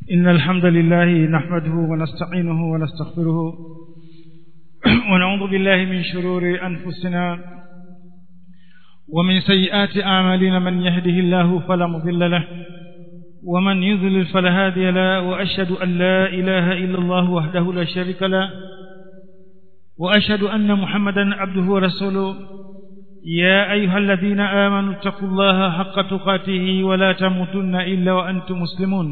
إن الحمد لله نحمده ونستعينه ونستغفره ونعوذ بالله من شرور أنفسنا ومن سيئات أعمالنا من يهده الله فلا مضل له ومن يضلل فلا هادي له وأشهد أن لا إله إلا الله وحده لا شريك له وأشهد أن محمدا عبده ورسوله يا أيها الذين آمنوا اتقوا الله حق تقاته ولا تموتن إلا وأنتم مسلمون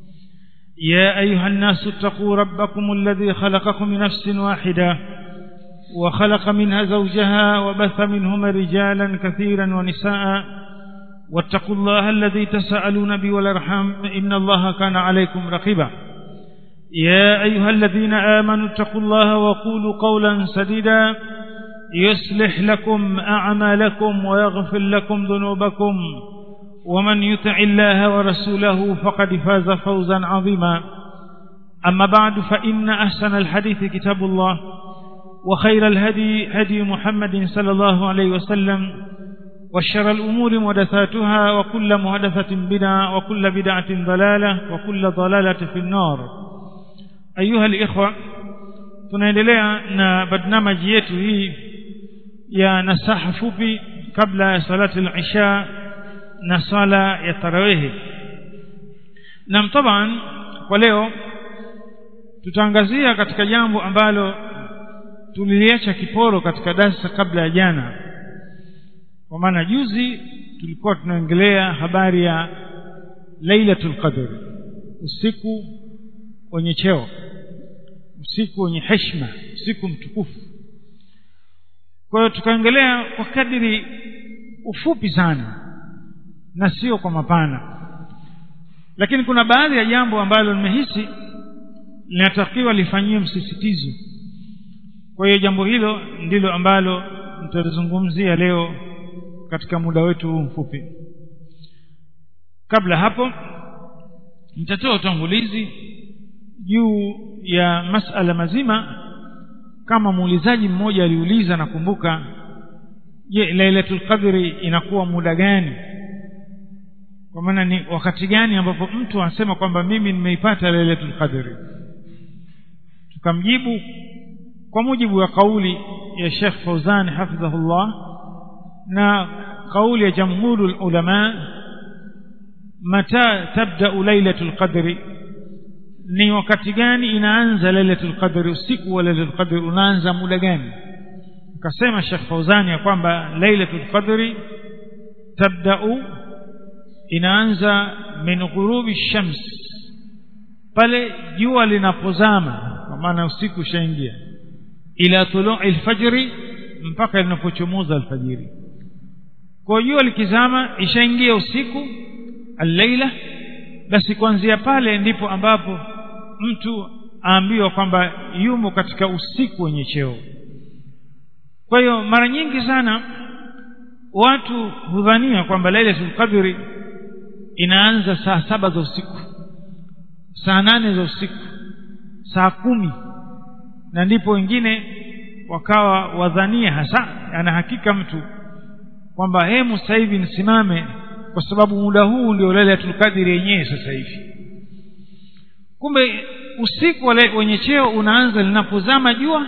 يا أيها الناس اتقوا ربكم الذي خلقكم من نفس واحدة وخلق منها زوجها وبث منهما رجالا كثيرا ونساء واتقوا الله الذي تساءلون به والارحام إن الله كان عليكم رقيبا يا أيها الذين آمنوا اتقوا الله وقولوا قولا سديدا يصلح لكم أعمالكم ويغفر لكم ذنوبكم ومن يطع الله ورسوله فقد فاز فوزا عظيما أما بعد فإن أحسن الحديث كتاب الله وخير الهدي هدي محمد صلى الله عليه وسلم وشر الأمور محدثاتها وكل محدثة بدعة وكل بدعة ضلالة وكل ضلالة في النار أيها الإخوة tunaendelea na barnamaji yetu hii ya nasaha fupi kabla ya salati al-isha na sala ya tarawehi na taban kwa leo tutaangazia katika jambo ambalo tuliliacha kiporo katika darasa kabla ya jana kwa maana juzi tulikuwa tunaongelea habari ya lailatul qadr usiku wenye cheo usiku wenye heshima usiku mtukufu kwa hiyo tukaongelea kwa kadiri ufupi sana na sio kwa mapana lakini kuna baadhi ya jambo ambalo nimehisi linatakiwa lifanyiwe msisitizo kwa hiyo jambo hilo ndilo ambalo nitalizungumzia leo katika muda wetu huu mfupi kabla hapo nitatoa utangulizi juu ya masala mazima kama muulizaji mmoja aliuliza nakumbuka je lailatul qadri inakuwa muda gani kwa maana ni wakati gani ambapo mtu anasema kwamba mimi nimeipata lailatul qadri tukamjibu kwa mujibu wa kauli ya Sheikh Fauzan hafidhahullah na kauli ya jamhurul ulama mata tabda lailatul qadri ni wakati gani inaanza lailatul qadri usiku wa lailatul qadri unaanza muda gani akasema Sheikh Fauzani ya kwamba lailatul qadri tabda'u inaanza min ghurubi shams pale jua linapozama kwa maana usiku ushaingia ila tulu'i alfajri mpaka linapochomoza alfajiri kwa jua likizama ishaingia usiku al-laila basi kuanzia pale ndipo ambapo mtu aambiwa kwamba yumo katika usiku wenye cheo kwa hiyo mara nyingi sana watu hudhania kwamba lailatul qadri inaanza saa saba za usiku saa nane za usiku saa kumi na ndipo wengine wakawa wadhania hasa ana hakika mtu kwamba hemu sasa hivi nisimame kwa sababu muda huu ndio lailatul qadri yenyewe sasa hivi kumbe usiku wenye cheo unaanza linapozama jua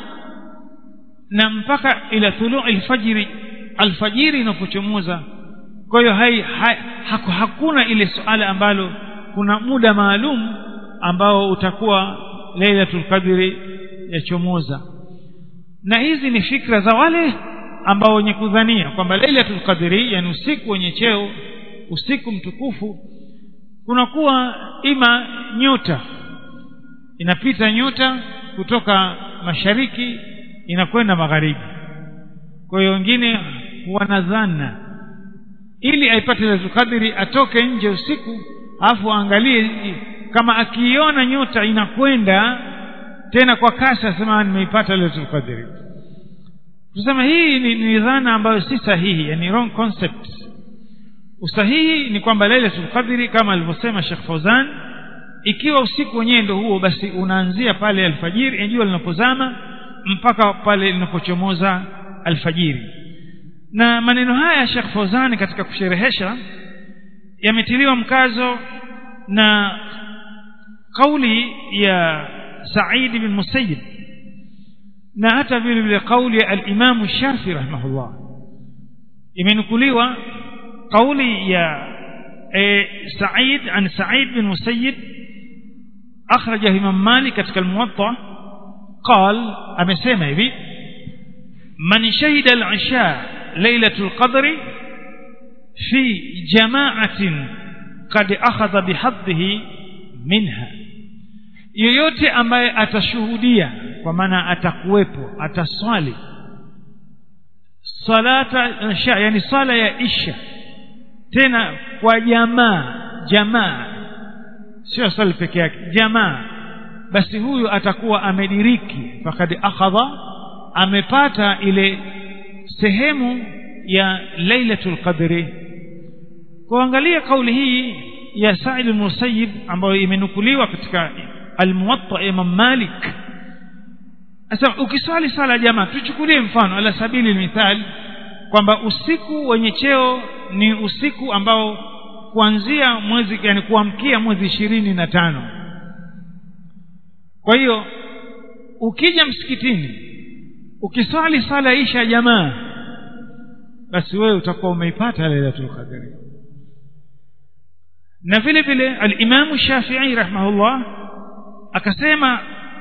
na mpaka ila thulu alfajiri alfajiri inapochomoza kwa hiyo hai, hai haku, hakuna ile suala ambalo kuna muda maalum ambao utakuwa lailatul qadri yachomoza na hizi ni fikra za wale ambao wenye kudhania kwamba lailatul qadri yani usiku wenye cheo usiku mtukufu kunakuwa ima nyota inapita nyota kutoka mashariki inakwenda magharibi kwa hiyo wengine wanadhana ili aipate lailatul qadri atoke nje usiku afu aangalie kama akiiona nyota inakwenda tena kwa kasi asema nimeipata lailatul qadri tusema hii ni, ni dhana ambayo si sahihi yani wrong concept usahihi ni kwamba lailatul qadri kama alivyosema Sheikh Fauzan ikiwa usiku wenyewe ndio huo basi unaanzia pale alfajiri jua linapozama mpaka pale linapochomoza alfajiri na maneno haya Sheikh Fauzan katika kusherehesha yametiliwa mkazo na kauli ya Said bin Musayyib na hata vile vile kauli ya al-Imam Shafi rahimahullah imenukuliwa kauli ya e, Said an Said bin Musayyib akhraja Imam Malik katika al-Muwatta قال amesema hivi man shahida al-isha lailatul qadri fi jama'atin qad akhadha bihadhihi minha yoyote ambaye atashuhudia kwa maana atakuwepo ataswali salata isha yani sala ya isha tena kwa jamaa jamaa sio swali peke yake jamaa basi huyu atakuwa amediriki fakad akhadha amepata ile sehemu ya lailatul qadri kuangalia kauli hii ya Sa'id al-Musayyib ambayo imenukuliwa katika al-Muwatta Imam Malik sasa ukiswali sala jamaa tuchukulie mfano ala sabili mithal kwamba usiku wenye cheo ni usiku ambao kuanzia mwezi yani kuamkia mwezi ishirini na tano kwa hiyo ukija msikitini ukiswali sala isha jamaa basi wewe utakuwa umeipata lailatul qadri na vile vile al-Imam Shafi'i rahimahullah akasema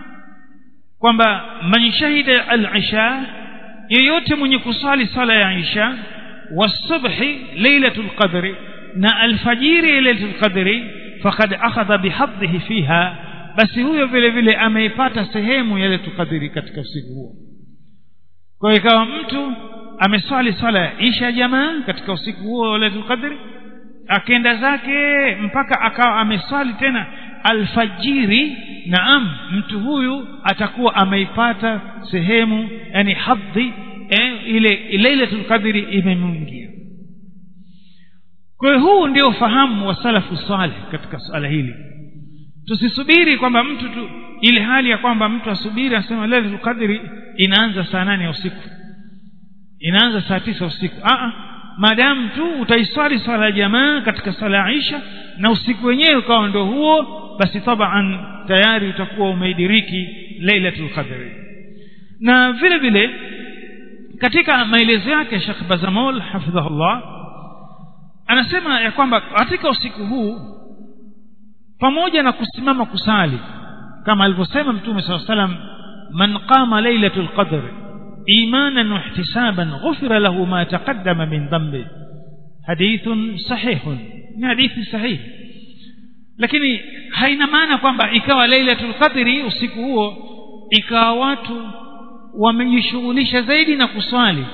kwamba man shahida al-isha yeyote mwenye kusali sala ya isha wasubhi lailatul qadri na alfajiri lailatul qadri faqad akhadha bihadhihi fiha basi huyo vile vile ameipata sehemu ya lailatul qadri katika usiku huo kwa hiyo ikawa mtu ameswali sala ya isha jamaa katika usiku huo wa lailatul qadri akenda zake mpaka akawa ameswali tena alfajiri naam mtu huyu atakuwa ameipata sehemu yani hadhi eh, ile lailatul qadri imemwingia kwa hiyo huu ndio fahamu wa salafu salih katika swala hili tusisubiri kwamba mtu tu ile hali ya kwamba mtu asubiri asema lailatul qadri inaanza saa nane ya usiku inaanza saa tisa usiku a maadamu tu utaiswali swala ya jamaa katika swala ya Aisha na usiku wenyewe ukawa ndio huo basi taban tayari utakuwa umeidiriki lailatul qadri na vile vile katika maelezo yake Sheikh Bazamol hafidhahullah anasema ya kwamba katika usiku huu pamoja na kusimama kusali kama alivyosema mtume SAW salam man qama lailatul qadr imanan wa ihtisaban ghufira lahu ma taqaddama min dhanbi hadithun sahihun ni hadithi sahihi lakini haina maana kwamba ikawa lailatul qadri usiku huo ikawa watu wamejishughulisha zaidi na kuswali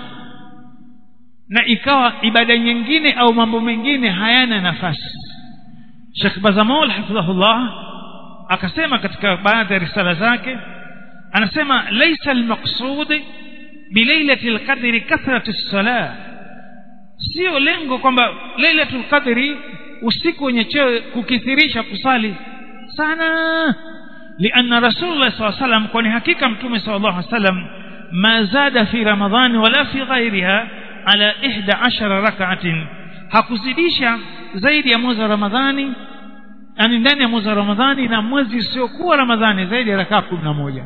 na ikawa ibada nyingine au mambo mengine hayana nafasi Sheikh Bazamol hafidhahullah akasema katika baadhi ya risala zake anasema laysa almaqsud bilailatil qadri kathratu salah sio lengo kwamba lailatul qadri usiku wenye cheo kukithirisha kusali sana lianna rasulullah sallallahu alaihi wasallam kwani hakika mtume sallallahu alaihi wasallam ma zada fi ramadhani wala fi ghairiha ala 11 rak'atin hakuzidisha zaidi ya mwezi wa ramadhani yani ndani ya mwezi wa ramadhani na mwezi usiokuwa ramadhani zaidi ya rakaa kumi na moja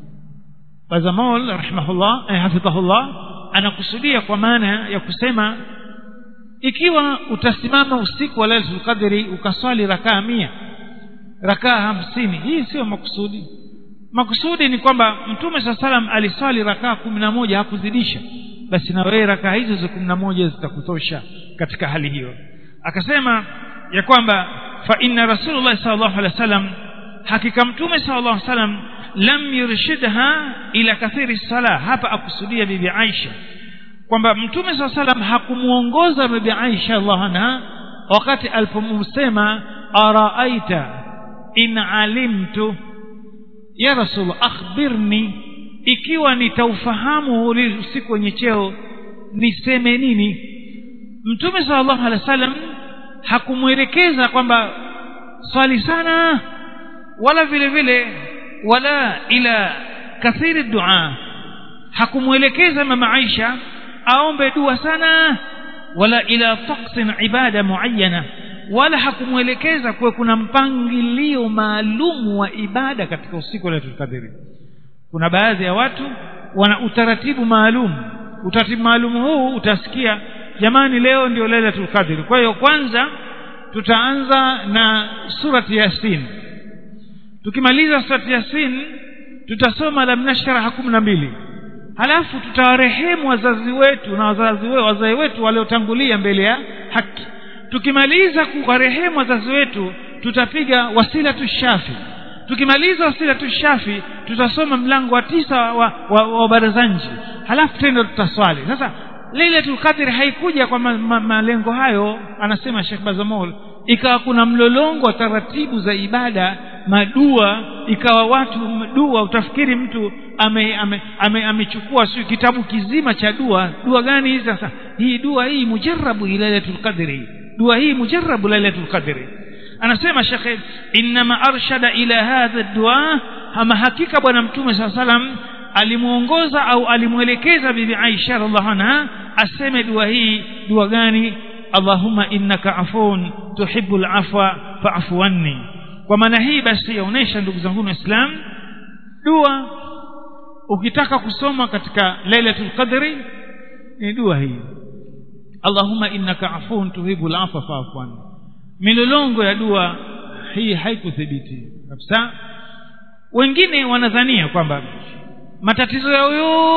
bazamol rahimahullah eh, hafidhahullah anakusudia kwa maana ya kusema ikiwa utasimama usiku wa lailatul qadri ukaswali rakaa mia rakaa hamsini hii sio makusudi makusudi ni kwamba mtume saa salam aliswali rakaa kumi na moja hakuzidisha basi na wewe rakaa hizo za kumi na moja zitakutosha katika hali hiyo akasema ya kwamba fa inna rasulullah sallallahu alaihi wasallam hakika mtume sallallahu alaihi wasallam lam yurshidha ila kathiri sala hapa akusudia bibi Aisha kwamba mtume sallallahu alaihi wasallam hakumuongoza bibi Aisha Allah anha wakati alipomsema araaita in alimtu ya rasul akhbirni ikiwa nitaufahamu ule usiku wenye cheo niseme nini mtume sallallahu alaihi wasallam hakumwelekeza kwamba swali sana wala vile vile wala ila kathiri dua hakumwelekeza mama Aisha aombe dua sana wala ila taqsin ibada muayyana wala hakumwelekeza kuwe kuna mpangilio maalumu wa ibada katika usiku wa lailatul qadri kuna baadhi ya watu wana utaratibu maalum utaratibu maalum huu utasikia jamani leo ndio lailatul qadri kwa hiyo kwanza tutaanza na surati yasin tukimaliza surati yasin tutasoma lam nashraha kumi na mbili halafu tutawarehemu wazazi wetu na wazazi wetu wazee wetu waliotangulia mbele ya haki tukimaliza kuwarehemu wazazi wetu tutapiga wasilatu shafi tukimaliza wasilatu shafi tutasoma mlango wa tisa wa, wa, wa barazanji halafu tena tutaswali sasa lailatul qadri haikuja kwa ma, ma, malengo hayo anasema Sheikh Bazamol ikawa kuna mlolongo wa taratibu za ibada madua ikawa watu dua utafikiri mtu amechukua ame, ame, ame sio kitabu kizima cha dua dua gani hizi sasa hii dua hii mujarabu lailatul qadri dua hii mujarabu lailatul qadri anasema shekhe inma arshada ila hadha dua ama hakika bwana mtume saa salam alimuongoza au alimwelekeza bibi Aisha radhiallahu anha aseme dua hii dua gani Allahumma innaka afun tuhibbul afwa fa'fu anni kwa maana hii basi yaonesha ndugu zangu waislamu dua ukitaka kusoma katika lailatul qadri ni dua hii Allahumma innaka afun tuhibbul afwa fa'fu anni milolongo ya dua hii haikuthibiti kabisa wengine wanadhania kwamba matatizo yao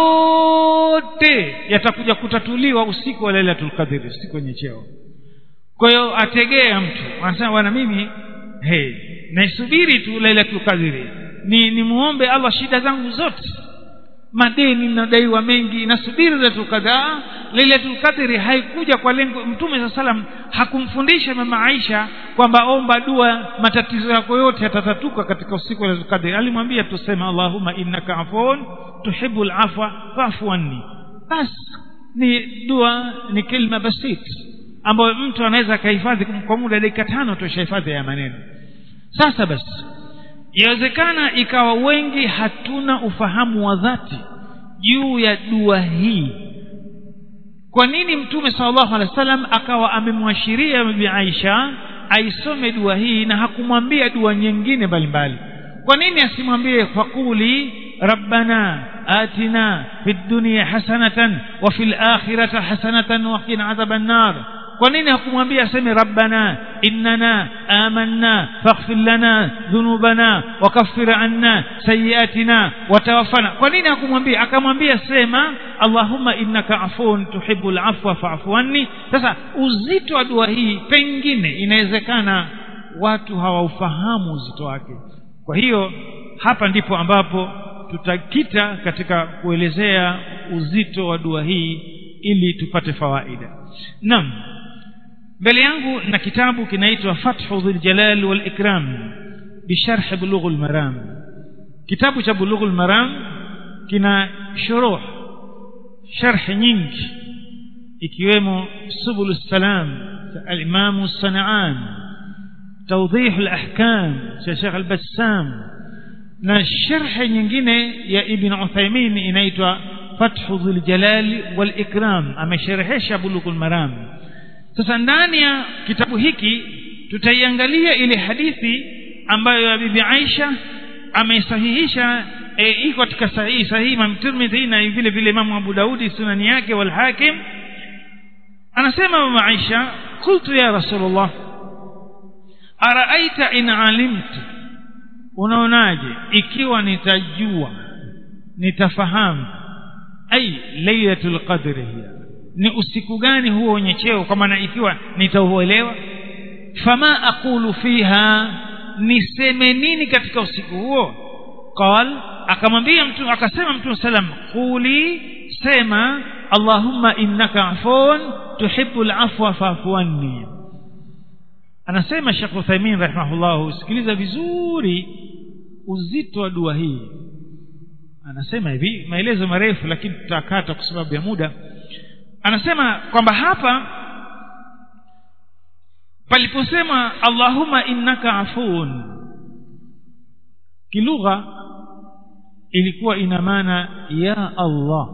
yote yatakuja kutatuliwa usiku wa lailatul qadri usiku wenye cheo kwa hiyo ategea mtu anasema bwana mimi hey, naisubiri tu lailatul qadri ni nimuombe Allah shida zangu zote madeni nadaiwa mengi nasubiri lailatul qadri lailatul qadri haikuja kwa lengo mtume saa salam hakumfundisha mama Aisha kwamba omba dua matatizo yako yote yatatatuka katika usiku wa lailatul qadri alimwambia tuseme Allahumma innaka afun tuhibbul afwa fa'fu anni bas ni dua ni kilma basit ambayo mtu anaweza akahifadhi kwa muda dakika tano tushahifadhi ya maneno sasa basi yawezekana ikawa wengi hatuna ufahamu wa dhati juu ya dua hii kwa nini mtume sallallahu alaihi wasallam akawa amemwashiria bibi Aisha aisome dua hii na hakumwambia dua nyingine mbalimbali kwa nini asimwambie fakuli rabbana atina fid dunya hasanatan wa fil akhirati hasanatan wa qina adhaban nar kwa nini hakumwambia aseme rabbana innana amanna faghfir lana dhunubana wakaffir anna sayiatina watawaffana kwa nini hakumwambia akamwambia sema allahumma innaka afun tuhibbul afwa fa'fu anni sasa uzito wa dua hii pengine inawezekana watu hawaufahamu uzito wake kwa hiyo hapa ndipo ambapo tutakita katika kuelezea uzito wa dua hii ili tupate fawaida naam mbele yangu na kitabu kinaitwa fathu dhil jalal wal ikram bisharh bulughul maram kitabu cha bulughul maram kina shuruh sharh nyingi ikiwemo subul salam al-imam as-sana'an توضيح الأحكام شيخ البسام na sharhi nyingine ya ibn Uthaymeen inaitwa Fathu Dhul Jalal wal Ikram amesherehesha Bulughul Maram sasa ndani ya kitabu hiki tutaiangalia ile hadithi ambayo ya bibi Aisha ameisahihisha e, iko katika sahihi sahihi Imam Tirmidhi na vile vile Imam Abu Daudi sunani yake wal Hakim anasema mama Aisha qultu ya Rasulullah araaita in alimtu unaonaje ikiwa nitajua nitafahamu ai lailatul qadri hiya ni usiku gani huo wenye cheo kwa maana ikiwa nitauelewa fama aqulu fiha niseme nini katika usiku huo qal akamwambia mtu akasema mtume sallam quli sema allahumma innaka afun tuhibbul afwa fa'fu anni anasema Sheikh Uthaymeen rahimahullah sikiliza vizuri uzito wa dua hii anasema hivi maelezo marefu lakini tutakata kwa sababu ya muda anasema kwamba hapa paliposema Allahumma innaka afuun kilugha ilikuwa ina maana ya Allah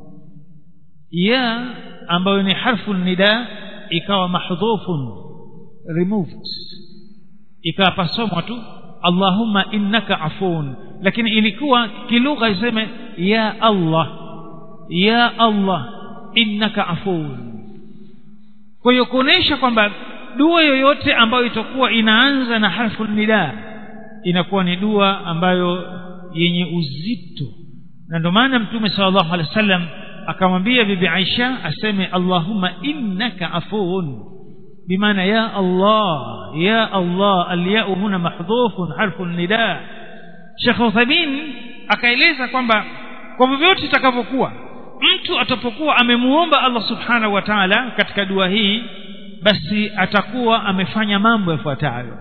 ya ambayo ni harfu nida ikawa mahdhufun removed ikawa pasomwa tu allahumma innaka afun lakini ilikuwa kilugha iseme ya allah ya allah innaka afun kwa hiyo kuonesha kwamba dua yoyote ambayo itakuwa inaanza na harfu nida inakuwa ni dua ambayo yenye uzito na ndio maana mtume sallallahu alaihi wasallam akamwambia bibi Aisha aseme Allahumma innaka afuun bimaana ya Allah ya Allah alyau huna mahdhufun harfu nida Sheikh Uthaymeen akaeleza kwamba kwa vyovyote itakavyokuwa mtu atapokuwa amemuomba Allah subhanahu wa ta'ala katika dua hii basi atakuwa amefanya mambo yafuatayo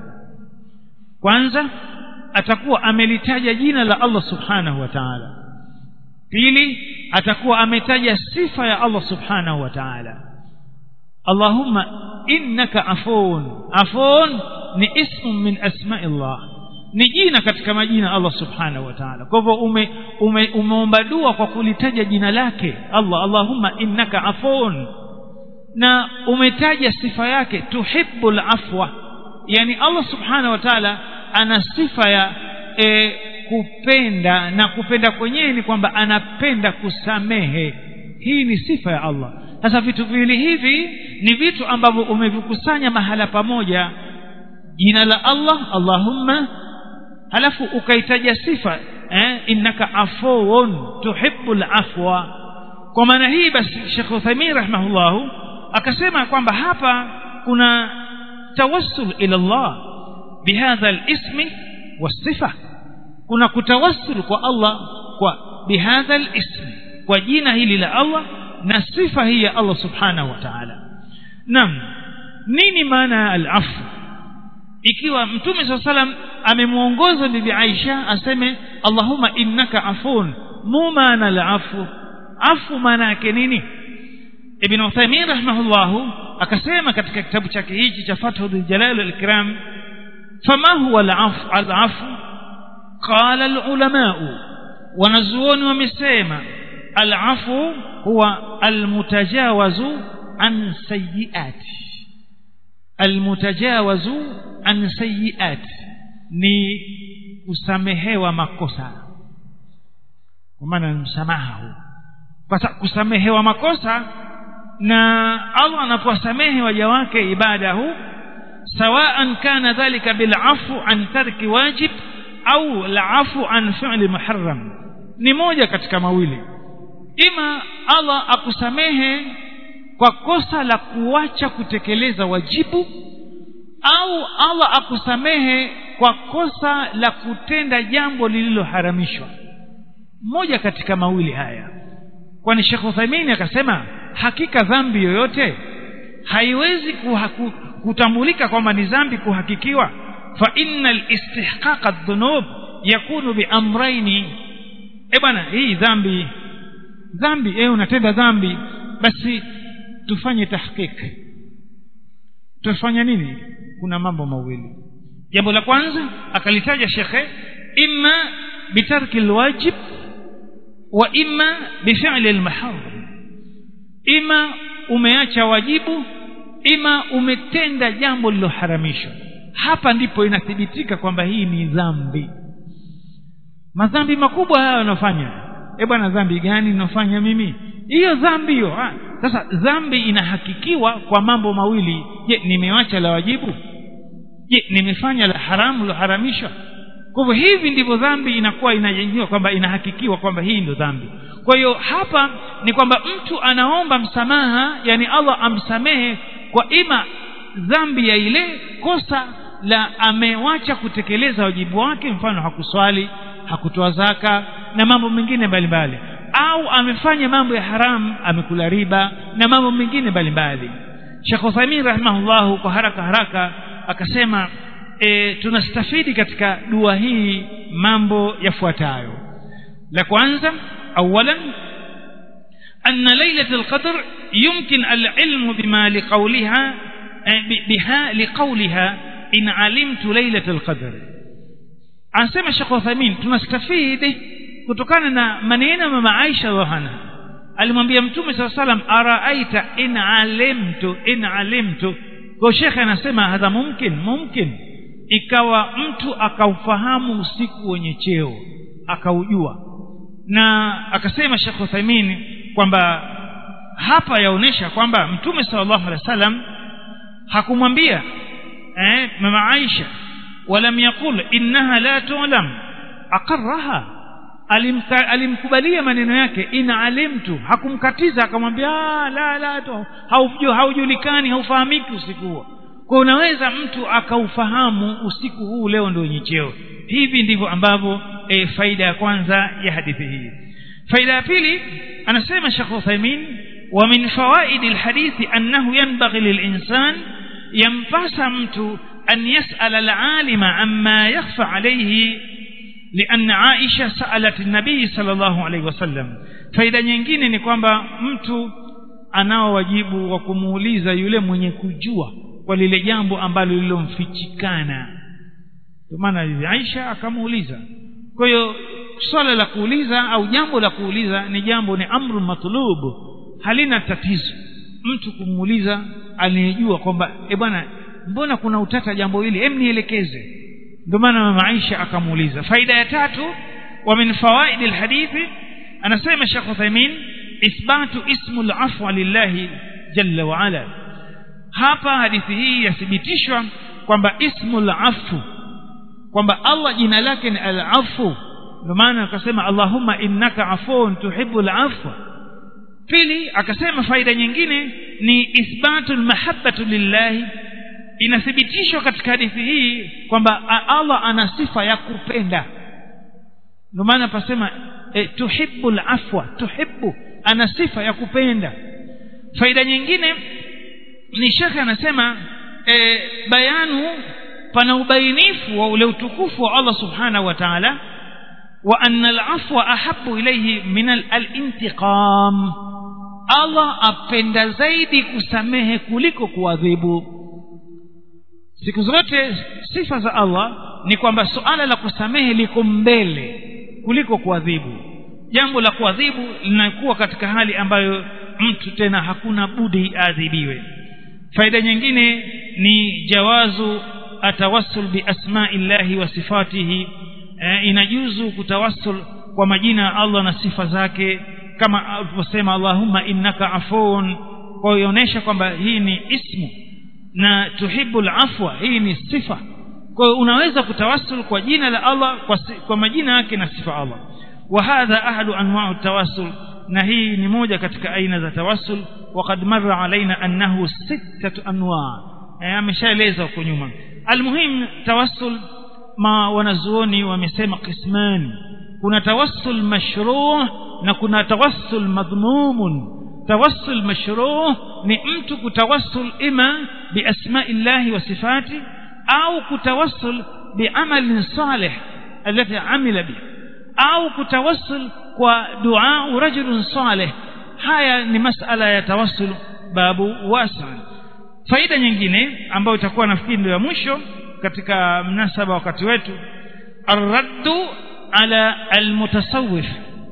kwanza atakuwa amelitaja jina la Allah subhanahu wa ta'ala pili atakuwa ametaja sifa ya Allah subhanahu wa ta'ala Allahumma innaka afun afun ni ismu min asma'illah ni jina katika majina Allah subhanahu wa ta'ala kwa hivyo ume, ume, umeomba dua kwa kulitaja jina lake Allah Allahumma innaka afun na umetaja sifa yake tuhibbul afwa yani Allah subhanahu wa ta'ala ana sifa ya e, kupenda na kupenda kwenyewe ni kwamba anapenda kusamehe hii ni sifa ya Allah sasa vitu viwili hivi ni vitu ambavyo umevikusanya mahala pamoja jina la Allah Allahumma halafu ukaitaja sifa eh, innaka afuun tuhibbul afwa kwa maana hii basi Sheikh Uthaymeen rahimahullahu akasema kwamba hapa kuna tawassul ila Allah bihadha alismi wasifa kuna kutawassul kwa Allah kwa bihadha alismi kwa jina hili la Allah na sifa hii ya Allah subhanahu wa ta'ala nam nini maana ya al-afu ikiwa mtume saa salam amemuongoza bibi Aisha aseme Allahumma innaka afun mu maana al-afu afu maana yake nini Ibn Uthaymeen rahimahullahu akasema katika kitabu chake hichi cha Fathul Jalal al-Ikram fama huwa al-afu al-afu qala al-ulama wanazuoni wamesema al-afu huwa al-mutajawazu an sayyiati almutajawazu an sayiat ni kusamehewa makosa kwa maana msamaha huu kwa kusamehewa makosa na Allah anapowasamehe waja wake ibada huu sawaan kana dhalika bilafu an tarki wajib au lafu an fi'li muharram ni moja katika mawili ima Allah akusamehe kwa kosa la kuacha kutekeleza wajibu au Allah akusamehe kwa kosa la kutenda jambo lililoharamishwa moja katika mawili haya kwani Sheikh Uthaymeen akasema hakika dhambi yoyote haiwezi kuhaku, kutambulika kwamba ni dhambi kuhakikiwa fa innal istihqaq adh-dhunub yakunu bi amrayni e bwana hii dhambi dhambi eh unatenda dhambi basi tufanye tahqiq tufanya nini kuna mambo mawili jambo la kwanza akalitaja shekhe imma bitarki alwajib wa imma bif'li almaharam ima umeacha wajibu ima umetenda jambo liloharamishwa hapa ndipo inathibitika kwamba hii ni dhambi madhambi makubwa haya yanafanya eh bwana dhambi gani ninafanya mimi hiyo dhambi hiyo sasa dhambi inahakikiwa kwa mambo mawili je nimewacha la wajibu je nimefanya la haramu liloharamishwa kwa hivyo hivi ndivyo dhambi inakuwa inajengiwa kwamba inahakikiwa kwamba hii ndio dhambi kwa hiyo hapa ni kwamba mtu anaomba msamaha yani Allah amsamehe kwa ima dhambi ya ile kosa la amewacha kutekeleza wajibu wake mfano hakuswali hakutoa zaka na mambo mengine mbalimbali au amefanya mambo ya haramu amekula riba na mambo mengine mbalimbali Sheikh Uthaymeen rahimahullahu kwa haraka haraka akasema e, tunastafidi katika dua hii mambo yafuatayo la kwanza awalan أن ليلة القدر يمكن العلم بما لقولها بها لقولها إن علمت ليلة القدر anasema Sheikh Uthaymeen tunastafidi kutokana na maneno ya mama Aisha radhiallahu alimwambia mtume swalla salam araaita in alimtu in alimtu kwa shekhe anasema hadha mumkin mumkin ikawa mtu akaufahamu usiku wenye cheo akaujua na akasema Sheikh Uthaymeen kwamba hapa yaonesha kwamba mtume sallallahu alaihi wasallam hakumwambia eh, mama Aisha walam yaqul innaha la tu'lam aqarraha alimka, alimkubalia maneno yake in alimtu hakumkatiza akamwambia la la tu haujui haujulikani haufahamiki usiku huo kwa unaweza mtu akaufahamu usiku huu leo ndio wenye cheo hivi ndivyo ambavyo e, faida ya kwanza ya hadithi hii faida ya pili anasema Sheikh Uthaymeen wa min fawaid alhadithi annahu yanbaghi lilinsan yampasa mtu an yas'ala alalima amma yakhfa alayhi لأن عائشة سألت النبي صلى الله عليه وسلم faida nyingine ni kwamba mtu anao wajibu wa kumuuliza yule mwenye kujua kwa lile jambo ambalo lilomfichikana ndio maana Aisha akamuuliza kwa hiyo swala la kuuliza au jambo la kuuliza ni jambo ni amru matlub halina tatizo mtu kumuuliza aliyejua kwamba e bwana mbona kuna utata jambo hili hem nielekeze ndio maana mama Aisha akamuuliza faida ya tatu wa min fawaid alhadithi anasema Sheikh Uthaymeen ithbatu ismu al-afwa lillahi jalla wa ala hapa hadithi hii yathibitishwa kwamba ismu al-afu kwamba Allah jina lake ni al-afu ndio maana akasema Allahumma innaka afuun tuhibbul afwa pili akasema faida nyingine ni ithbatu al-mahabbatu lillahi inathibitishwa katika hadithi hii kwamba Allah ana sifa ya kupenda ndio maana pasema e, tuhibbul afwa tuhibbu ana sifa ya kupenda faida nyingine ni shekhe anasema e, bayanu pana ubainifu wa ule utukufu wa Allah subhanahu wa ta'ala wa anna al-afwa ahabbu ilayhi min al-intiqam Allah apenda zaidi kusamehe kuliko kuadhibu siku zote sifa za Allah ni kwamba suala la kusamehe liko mbele kuliko kuadhibu jambo la kuadhibu linakuwa katika hali ambayo mtu tena hakuna budi aadhibiwe faida nyingine ni jawazu atawassul bi asma'illahi wa sifatihi e, inajuzu kutawassul kwa majina ya Allah na sifa zake kama alivyosema Allahumma innaka afuun kwa kuonyesha kwamba hii ni ismu na tuhibbul afwa hii ni sifa kwa hiyo unaweza kutawassul kwa jina la Allah kwa, kwa majina yake na sifa Allah wa hadha ahlu anwa'u tawassul na hii ni moja katika aina za tawassul waqad marra alaina annahu sittatu anwa' ameshaeleza huko nyuma almuhim tawassul ma wanazuoni wamesema qismani kuna tawassul mashru' na kuna tawassul madhmumun tawassul mashru' ni mtu kutawassul ima biasma'illahi wa sifati au kutawassul biamalin salih alati amila bihi au kutawassul kwa dua rajulun salih haya ni masala ya tawassul babu wasa faida nyingine ambayo itakuwa nafikiri ndio ya mwisho katika mnasaba wakati wetu arraddu ala almutasawwif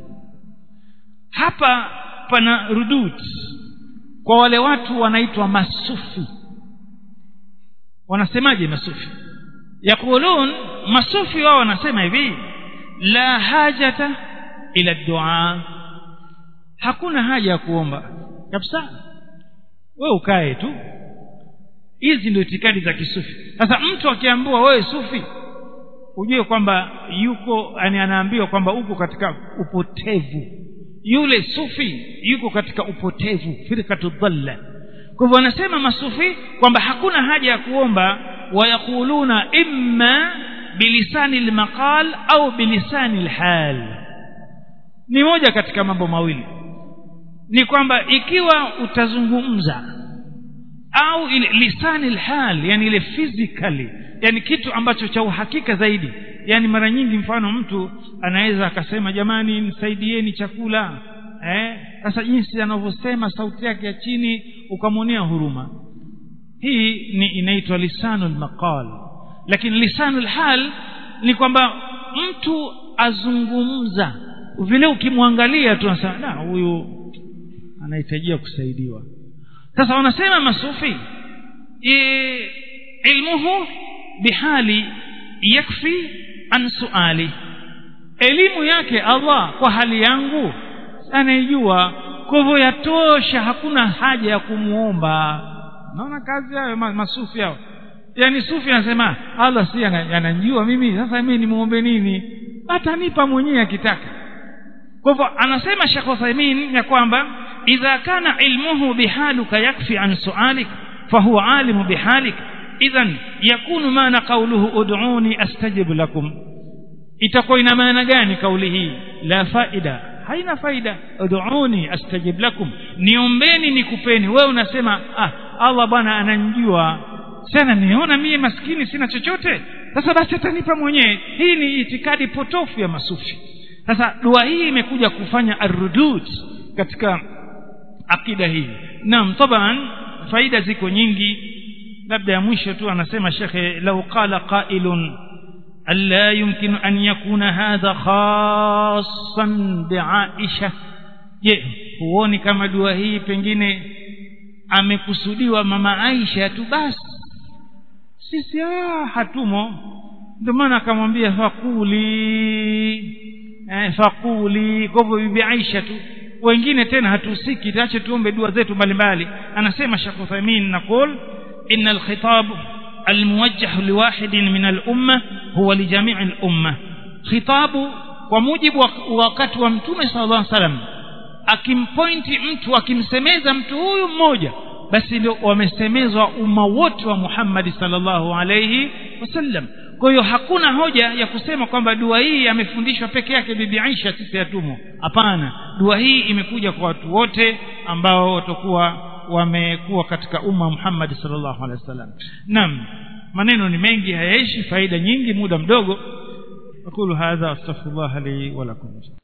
hapa pana rudud kwa wale watu wanaitwa masufi wanasemaje masufi yakulun masufi wao wanasema hivi la hajata ila dua hakuna haja ya kuomba kabisa wewe ukae tu hizi ndio itikadi za kisufi sasa mtu akiambiwa wewe sufi ujue kwamba yuko yani anaambiwa kwamba uko katika upotevu yule sufi yuko katika upotevu firkatu dhalla kwa hivyo wanasema masufi kwamba hakuna haja ya kuomba wayakuluna imma bilisani almaqal au bilisani alhal ni moja katika mambo mawili ni kwamba ikiwa utazungumza au ile lisani alhal yani ile physically yani kitu ambacho cha uhakika zaidi yani mara nyingi mfano mtu anaweza akasema jamani nisaidieni chakula eh sasa jinsi anavyosema sauti yake ya chini ukamwonea huruma hii ni inaitwa lisanul maqal lakini lisanul hal ni kwamba mtu azungumza vile ukimwangalia tu unasema na huyu anahitajia kusaidiwa sasa wanasema masufi e, ilmuhu bihali yakfi an suali elimu yake Allah kwa hali yangu anaijua kwa hivyo yatosha hakuna haja ya kumuomba naona kazi hayo masufi hao yani sufi anasema Allah si ananijua mimi sasa mimi nimuombe nini atanipa mwenyewe akitaka kwa hivyo anasema Sheikh Uthaymeen ya kwamba idha kana ilmuhu bihaluka yakfi an su'alik fahuwa alimu bihalik idhan yakunu maana qawluhu ud'uni astajib lakum itakuwa ina maana gani kauli hii la faida haina faida ud'uni astajib lakum niombeni nikupeni wewe unasema ah Allah bwana ananijua sana niona mie maskini sina chochote sasa basi atanipa mwenyewe hii ni itikadi potofu ya masufi sasa dua hii imekuja kufanya arudud katika akida hii naam taban faida ziko nyingi labda ya mwisho tu anasema shekhe lau qala qailun ألا يمكن أن يكون هذا خاصا بعائشة je huoni kama dua hii pengine amekusudiwa mama Aisha tu basi sisi ah, hatumo ndio maana akamwambia fakuli eh, fakuli kwa hivyo bibi Aisha tu wengine tena hatuhusiki tuache tuombe dua zetu mbalimbali anasema Sheikh Uthaymeen naqul inna al-khitab الموجه لواحد من الأمة هو لجميع الأمة خطاب وموجب wakati wa mtume sallallahu alaihi wasallam akimpointi mtu akimsemeza mtu huyu mmoja basi ndio wamesemezwa umma wote wa Muhammad sallallahu alaihi wasallam kwa hiyo hakuna hoja ya kusema kwamba dua hii amefundishwa peke yake bibi Aisha sisi hatumo hapana dua hii imekuja kwa watu wote ambao watakuwa wamekuwa katika umma Muhammad sallallahu alaihi wasallam naam maneno ni mengi hayaishi faida nyingi muda mdogo aqulu hadha astaghfirullah li wa lakum